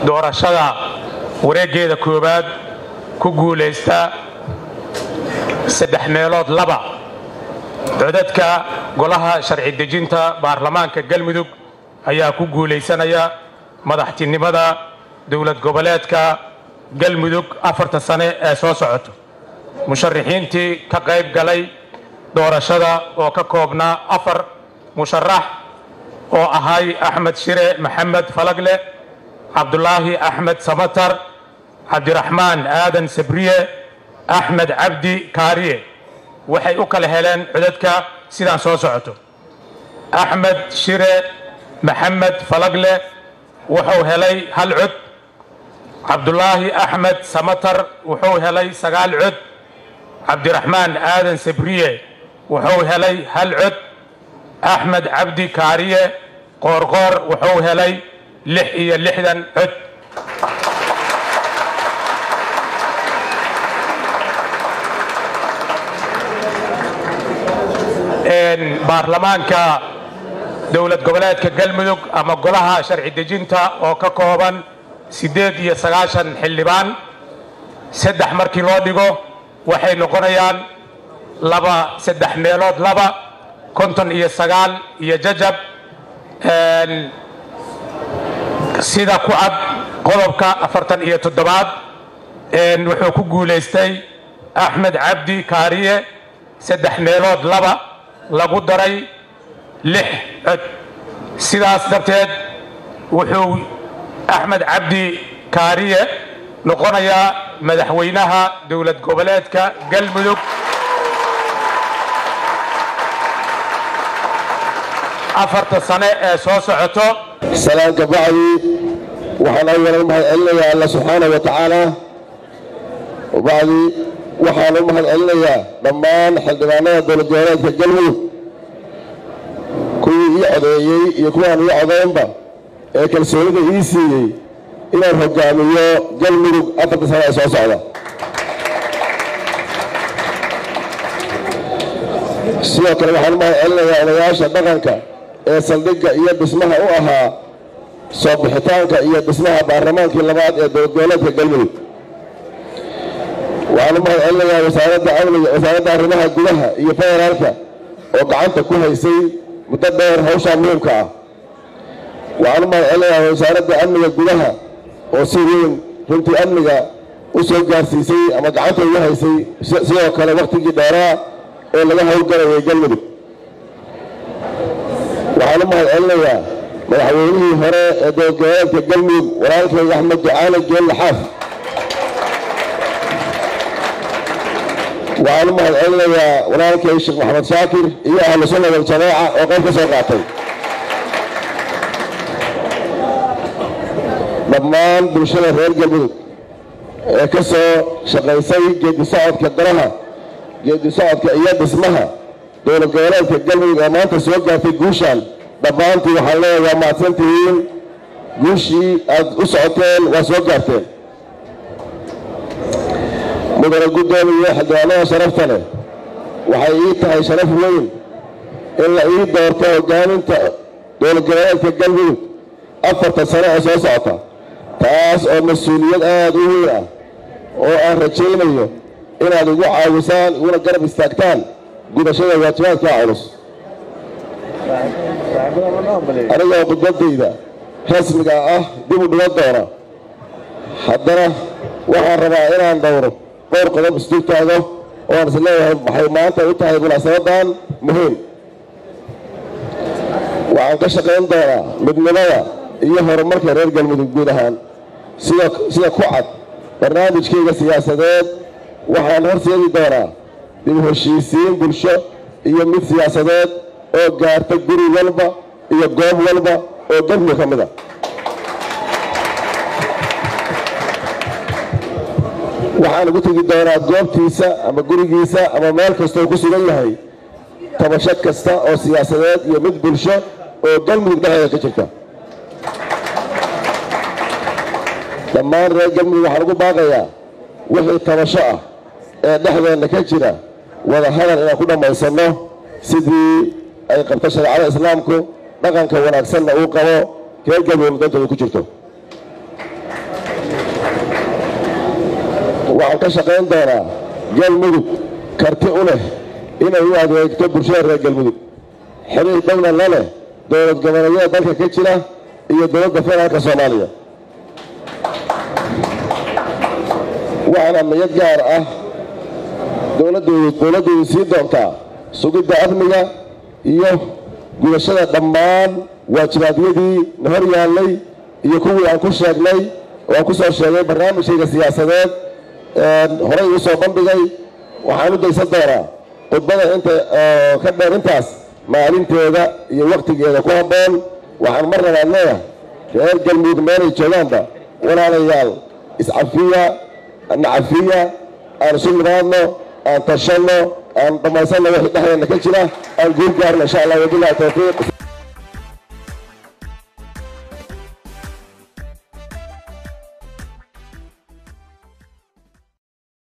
doorashada wareeggeeda koowaad ku guulaysta saddex meelood laba codadka golaha sharci dejinta baarlamaanka galmudug ayaa ku guulaysanaya madaxtinimada dowlad goboleedka galmudug afarta sane ee soo socoto musharaxiintii ka qayb galay doorashada oo ka koobnaa afar musharax oo ahay axmed shire maxamed falagle cabdulaahi axmed samatar cabdiraxmaan aadan sabriye axmed cabdi kaariye waxay u kala heleen codadka sidaan soo socoto axmed shire maxamed falagle wuxuu helay hal cod cabdulaahi axmed samatar wuxuu helay sagaal cod cabdiraxmaan aadan sabriye wuxuu helay hal cod axmed cabdi kaariye qoorqoor wuxuu helay lix iyo lixdan cod baarlamaanka dowlad goboleedka galmudug ama golaha sharci dejinta oo ka kooban siddeed iyo sagaashan xildhibaan saddex markii loo dhigo waxay noqonayaan laba saddex meelood laba konton iyo sagaal iyo jajab sida ku cad qodobka afartan iyo toddobaad wuxuu ku guulaystay axmed cabdi kaariye saddex meelood laba lagu daray lix cod sidaas darteed wuxuu axmed cabdi kaariye noqonayaa madaxweynaha dowlad goboleedka galmudug afarta sane ee soo socoto salaanka bacdi waxaan awalan u mahad celinayaa alla subxaana wa tacaala bacdi waxaan u mahad celinayaa dhammaan xildhibaanada dowlad goboleedka galmudug kuwii ii codeeyey iyo kuwaan ii codeynba ee kalsoonida ii siiyey inaan hogaamiyo galmudug afarta sane ee soo socda sidoo kale waxaan u mahad celinayaa odayaasha dhaqanka ee saldhigga iyo dhismaha u ahaa soo bixitaanka iyo dhismaha baarlamaankii labaad ee dowlad goboleedka galmudug waxaan u mahad celinayaa wasaaradda amniga wasaaradda arrimaha gudaha iyo federaalka oo gacanta ku haysay muddo dheer hawshaa muhiimka ah waxaan u mahad celinayaa wasaaradda amniga gudaha oo si weyn runtii amniga u soo gaarsiisay ama gacanta ugu haysay sidoo kale wakhtigii dheeraa ee laga howlgalayay galmudug waxaan u mahad celinayaa madaxweynihii hore ee dowlad goboleedka galmudug walaalkayga axmed ducaale geelle xaaf waxaan u mahad celinayaa walaalkay sheekh maxamed shaakir iyo ahlu sunna waljamaaca oo qayb ka soo qaatay dhammaan bulshada reer galmudug ee ka soo shaqaysay geedi socodka daraha geedi socodka iyo dhismaha dowlad goboleedka galmudug ee maanta soo gaartay guushaan dhammaantii waxaan leeyahay waa mahadsantihiin guushii aad u socoteen waa soo gaarteen mudane guddoomiye xildhibaanada sharafta leh waxay ii tahay sharaf weyn in la ii doorto hogaaminta dowlad goboleedka galmudug afarta sano ee soo socota taas oo mas-uuliyad aada u weyn ah oo aan rajaynayo inaad igu caawisaan iguna garab istaagtaan gudashada waajibaadka culus anigoo khudbadayda rasmiga ah dib u dhigan doona haddana waxaan rabaa inaan dhowro dhowr qodob isdul taago oo aan is leeyahay waxay maanta u tahay munaasabadan muhiim waxaan ka shaqayn doonaa midnimada iyo horumarka reer galmudug guud ahaan sida sida ku cad barnaamijkayga siyaasadeed waxaan horseedi doonaa dib u heshiisiin bulsho iyo mid siyaasadeed oo gaarta guri walba iyo goob walba oo galmudug ka mid a waxaan ugu tegi doonaa goobtiisa ama gurigiisa ama meel kastoo ku sugan yahay tabasho kasta oo siyaasadeed iyo mid bulsho oo galmudug dhexdeeda ka jirta dhammaan reer galmudug waxaan ugu baaqayaa wixii tabasho ah ee dhexdeenna ka jira wada hadal inaan ku dhammaysanno sidii ay qabto shareecada islaamku dhaqanka wanaagsanna uu qabo reer galmudug dantooda ku jirto waxaan ka shaqayn doonaa galmudug karti u leh inay u adeegto bulshada reer galmudug xiriir dhowna la leh dowlad goboleedyada dalka ka jira iyo dowladda federaalka soomaaliya waxaana niyad gaar ah dowladdeedu sii doontaa sugidda amniga iyo gudashada dhammaan waajibaadyadii na hor yaallay iyo kuwii aan ku sheegnay oo aan ku soo sheegay barnaamijkayga siyaasadeed horey uu soo bandhigay waxaan u daysan doonaa khudbada inta ka dheer intaas maalinteeda iyo wakhtigeeda ku habboon waxaan mar labaad leeyahay reer galmudug meelay joogaanba walaalayaal iscafiya nacafiya aan isu nimaadno aan tashanno aan dhammaysanno wixii dhexdeena ka jira aan guul gaarno insha allah wabillahi tawfiiq